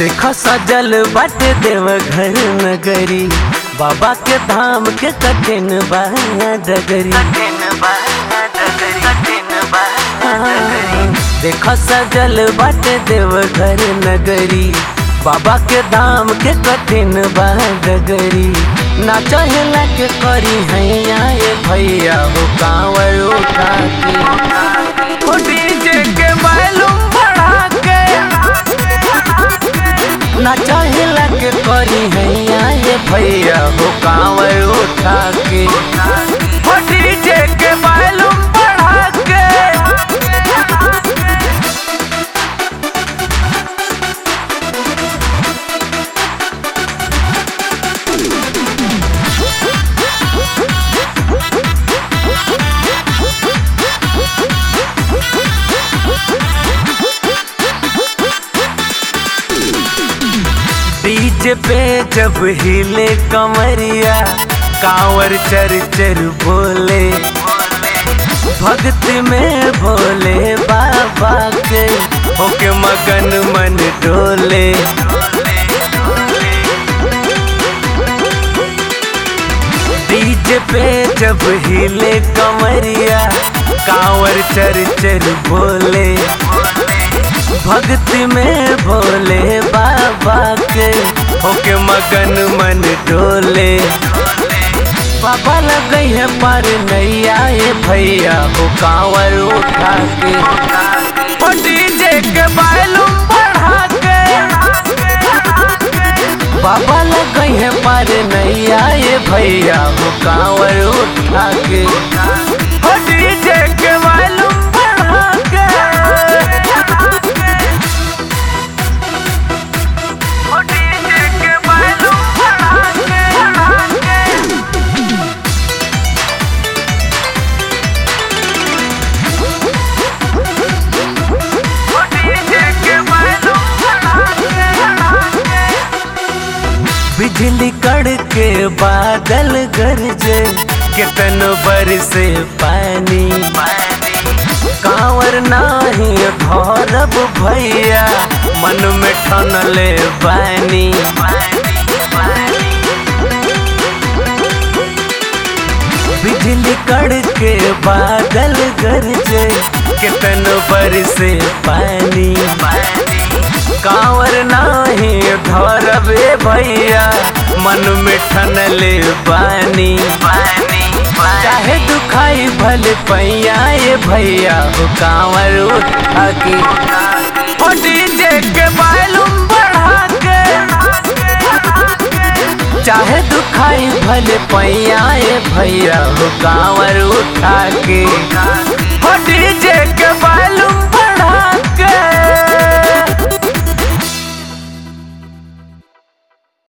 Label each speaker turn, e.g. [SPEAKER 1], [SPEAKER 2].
[SPEAKER 1] देख सजल बाटे देव घर नगरी बाबा के धाम के कठिन बा डगरी देख सजल बाटे देव घर नगरी बाबा के धाम के कठिन बा डगरी ना चहेला के करी हैया ए भैया हो कांवर उठा के हो डीजे के बैलूम बढ़ा के ना चहेला के करी हैया ए भैया हो कांवर उठा के हो डीजे के बैलूम बढ़ा के डीजे पे जब हिले कमरिया कांवर चर चर बोले भक्त में भोले बाबा के होके मगन मन डोले डीजे पे जब हिले कमरिया कांवर चर चर बोले भक्ति में भोले बाबा के होके मगन मन डोले बाबा लगई है पर नैया ये भैया हो कांवर उठा के ओ डीजे के बैलूम बढ़ा के बाबा लगई है पर नैया ये भैया हो कांवर उठा के ओ डीजे के बैलूम बढ़ा के ओ डीजे के बैलूम बढ़ा के बिजली कड़के बादल गरजे कितन बरसे पानी कांवर नाही भौरब भैया मन में ठनले बानी बिजली कड़के बादल गरजे कितन बरसे पानी कांवर नाही धरबे भैया मन में ठनले बानी चाहे दुखाई भले पैया ये भैया हो कांवर उठा के ओ डीजे के बैलूम बढ़ा के चाहे दुखाई भले पैया ये भैया हो कांवर उठा के